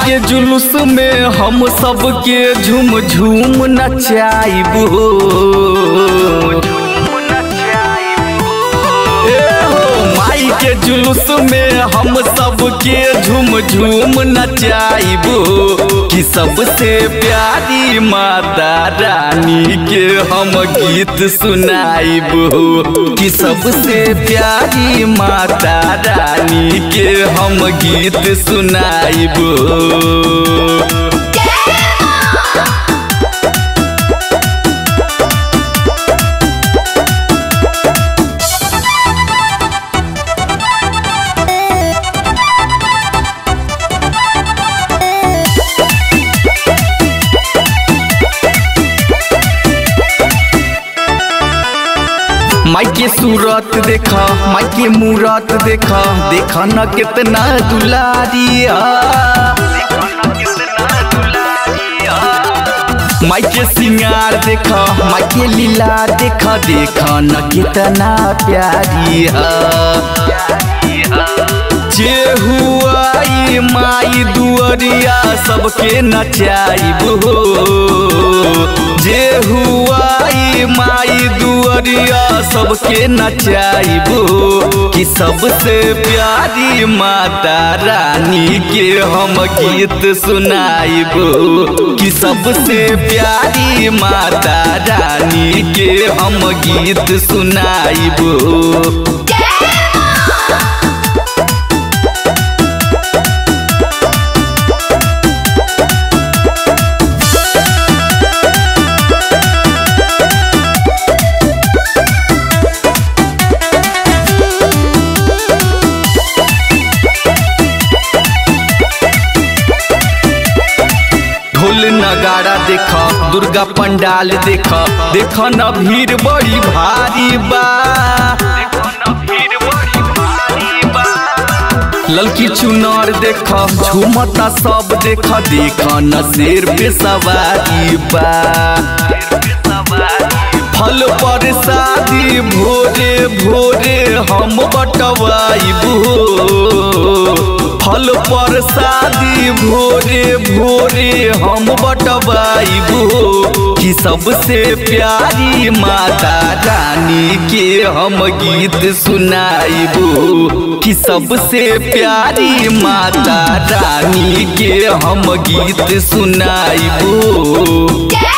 के जुलूस में हम सबके झूम झूम नचाइबो ए हो माई के जुलूस में हम सबके झूम झूम नचाइबो कि सबसे प्यारी माता रानी के हम गीत सुनाइबो कि सबसे प्यारी माता रानी के हम गीत सुनाइबो माई के सूरत देख माई के मूरत देख देख न कितना दुलारिया माई के सिंगार देख माई के लीला देख देख न कितना प्यारिया जे हुआई माई दुअरिया सबके नचाइबो जे हुआई माई दुअरिया सबके नचाइबो कि सबसे प्यारी माता रानी के हम गीत सुनाइबो कि सबसे प्यारी माता रानी के हम गीत सुनाइबो ढोल नगाड़ा देख दुर्गा पंडाल देख देख न भीड़ बड़ी भारी बा ललकी चुनार देख झूमता सब देख देख न शेर पे सवारी बा फल पर शादी भोरे भोरे हम बटवाइबू फल पर शादी भोरे भोरे हम बटवाइबू कि सबसे प्यारी माता रानी के हम गीत सुनाइबू कि सबसे प्यारी माता रानी के हम गीत सुनाइबू